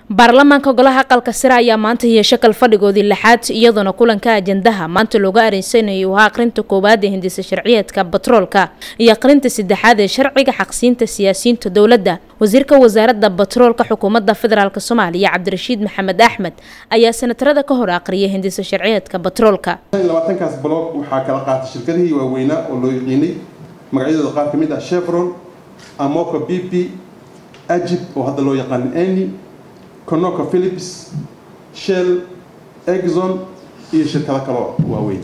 baarlamaanka golaha aqalka sare ayaa maanta yeesho kal fadhigoodii lixaad iyadoona kulanka ajandaha maanta looga areysanayo waa aqrinta koowaad ee hindisa sharciyeedka batroolka iyo aqrinta saddexaad ee sharciga xaqsiinta siyaasiyiinta dowladda wasiirka wasaaradda batroolka xukuumadda federaalk soomaaliya cabdirashiid maxamed axmed ayaa sanatarada ka hor aqriyay hindisa sharciyeedka batroolka labaatankaas baloog waxaa kala qaatay shirkadihii waaweynaa oo loo yaqiinay magacyadooda qaar ka mid ah chevron amoco b p ajib oo hadda loo yaqaan eni conoco philips shell exon iyo shirkado kaloo waaweyn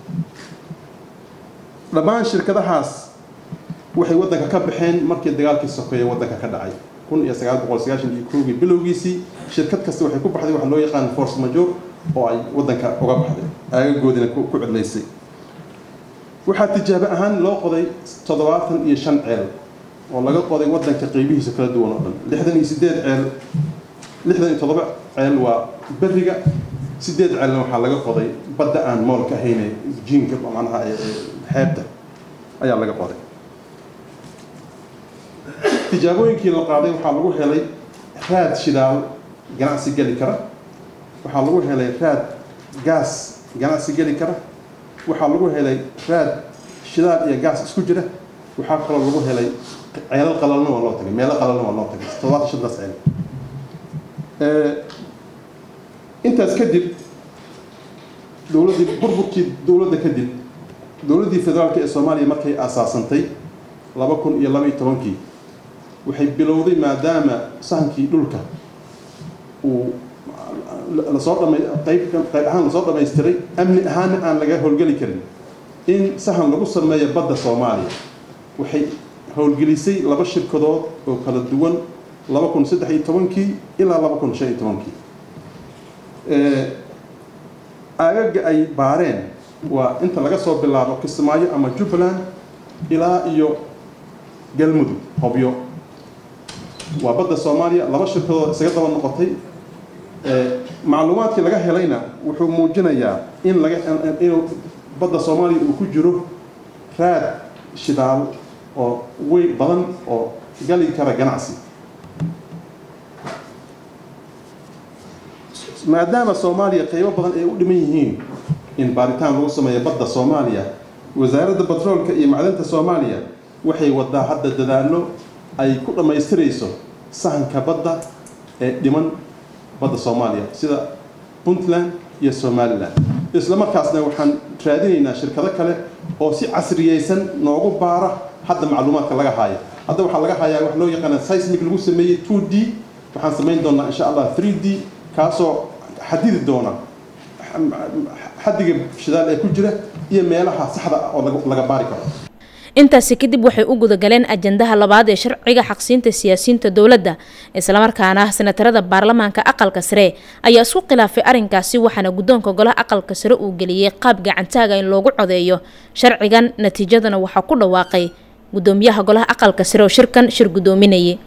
dhammaan shirkadahaas waxay waddanka ka baxeen markii dagaalkii sokeeye waddanka ka dhacay kun iyo sagaal boqol sagaashan iyo koogii bilowgiisii shirkad kasta waxay ku baxday waxa loo yaqaan force major oo ay waddanka uga baxday aagagoodina ku cidlaysay waxaa tijaabo ahaan loo qoday toddobaatan iyo shan ceel oo laga qoday waddanka qeybihiisa kala duwan oo dhan lixdan iyo sideed ceel lixdan iyo toddoba ceel waa beriga sideed ceelna waxaa laga qoday badda aan moolka ahayne jiinka macnaha xeebta ayaa laga qoday tijaabooyinkii la qaaday waxaa lagu helay raad shidaal ganacsi geli kara waxaa lagu helay raad gaas ganacsi geli kara waxaa lagu helay raad shidaal iyo gaas isku jira waxaa kaloo lagu helay ceelal qalalna waa loo tagay meelo qalalna waa loo tagay toddobaatan shantaas ceel intaas kadib dowladdii burburkii dowladda kadib dowladdii federaalka ee soomaaliya markay aasaasantay laba kun iyo laba iyo tobankii waxay bilowday maadaama sahankii dhulka uu lasoo dhama qayb qayb ahaan lasoo dhamaystiray amni ahaana aan laga howlgeli karin in sahan lagu sameeyo badda soomaaliya waxay howlgelisay laba shirkadood oo kala duwan laba kun saddex iyo tobankii ilaa laba kun shan iyo tobankii aagaga ay baareen waa inta laga soo bilaabo kismaayo ama jubbaland ilaa iyo galmudug hobyo waa badda soomaaliya laba shirkadood isaga daba noqotay macluumaadkii laga helayna wuxuu muujinayaa in laga inuu badda soomaaliya uu ku jiro raad shidaal oo weyn badan oo gali kara ganacsi maadaama soomaaliya qaybo badan ay u dhiman yihiin in baaritaan lagu sameeyo badda soomaaliya wasaaradda batroolka iyo macdanta soomaaliya waxay wadaa hadda dadaallo ay ku dhammaystirayso sahanka badda ee dhiman badda soomaaliya sida puntland iyo somalilan isla markaasna waxaan raadinaynaa shirkado kale oo si casriyeysan noogu baara hadda macluumaadka laga haayo hadda waxaa laga hayaa wax loo yaqaana seismic lagu sameeyey two d waxaan samayn doonaa insha allah three d kaasoo xadidi doona xaddiga shidaal ee ku jira iyo meelaha saxda ah oo laga baari karo intaasi kadib waxay u gudagaleen ajandaha labaad ee sharciga xaqsiinta siyaasiyiinta dowladda islamarkaana senatarada baarlamaanka aqalka sare ayaa isku khilaafay arrinkaasi waxaana guddoonka golaha aqalka sare uu geliyey qaab gacantaaga in loogu codeeyo sharcigan natiijadana waxaa ku dhawaaqay gudoomiyaha golaha aqalka sare oo shirkan shir gudoominayay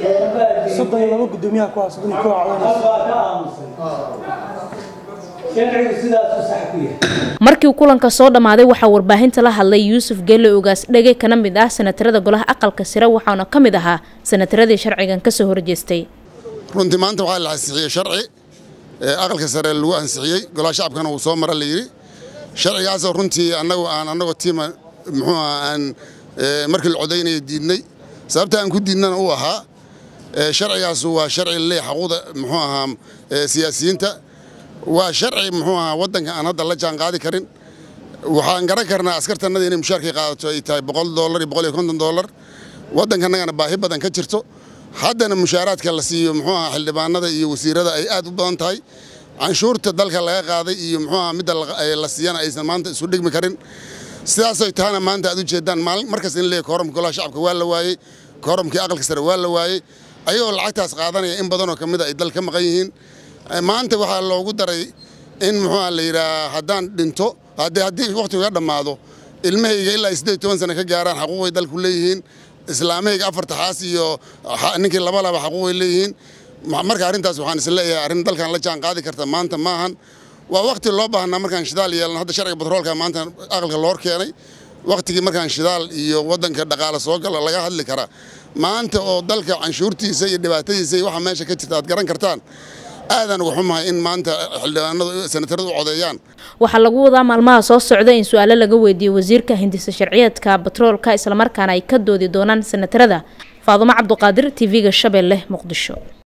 markii kulanka soo dhammaaday waxaa warbaahinta la hadlay yuusuf geelle ogaas dhege kana mid ah sanatarada golaha aqalka sare waxaana ka mid ahaa sanataradii sharcigan kasoo horjeestay runtii maanta waxaa la ansixiyey sharci aqalka sare lagu ansixiyey golaha shacabkana uu soo mara la yidhi sharcigaasoo runtii annagu aan annagoo tiima muxuu aha aan markii la codaynaya diidnay sababta aan ku diidnana uu ahaa sharcigaasu waa sharci lee xaquuqda muxuu ahaa siyaasiyiinta waa sharci muxuu ahaa waddanka aan hadda la jaan qaadi karin waxaan garan karnaa askartannada inay mushaarkay qaadato ay tahay boqol doolar iyo boqol iyo konton doolar waddankannagana baahi badan ka jirto haddana mushaaraadka la siiyo muxuu ahaa xildhibaanada iyo wasiirada ay aad u badan tahay canshuurta dalka laga qaaday iyo muxuu ahaa midda la siiyana aysan maanta isu dhigmi karin sidaasay tahana maanta aad u jeedaan maalin markas in leeyahay kooramka golaha shacabka waa la waayey kooramkii aqalka sare waa la waayey ayagoo lacagtaas qaadanaya in badanoo ka mid a ay dal ka maqan yihiin maanta waxaa loogu daray in muxuuha la yidhaah haddaan dhinto haddii wakhtiga dhammaado ilmahayga ilaa siddeed toban sano ka gaaraan xaquuqay dalku leeyihiin islaamahayga afarta xaas iyo ninkii laba laba xaquuqay leeyihiin marka arrintaas waxaan is leeyahay arrin dalkan la jaan qaadi karta maanta maahan waa wakhti loo baahnaa markaan shidaal yeelan hadda sharciga batroolka maanta aqalka loor keenay wakhtigii markaan shidaal iyo waddanka dhaqaale soo gala laga hadli karaa maanta oo dalka canshuurtiisa iyo dhibaatadiisa iyo waxa meesha ka jirta aad garan kartaan aadan uga xumahay in maanta xildhibaanadu senataradu u codeeyaan waxaa lagu wadaa maalmaha soo socda in su-aalo laga weydiiyo wasiirka hindisa sharciyeedka batroolka islamarkaana ay ka doodi doonaan senatarada faadumo cabduqaadir tv-ga shabeelle muqdisho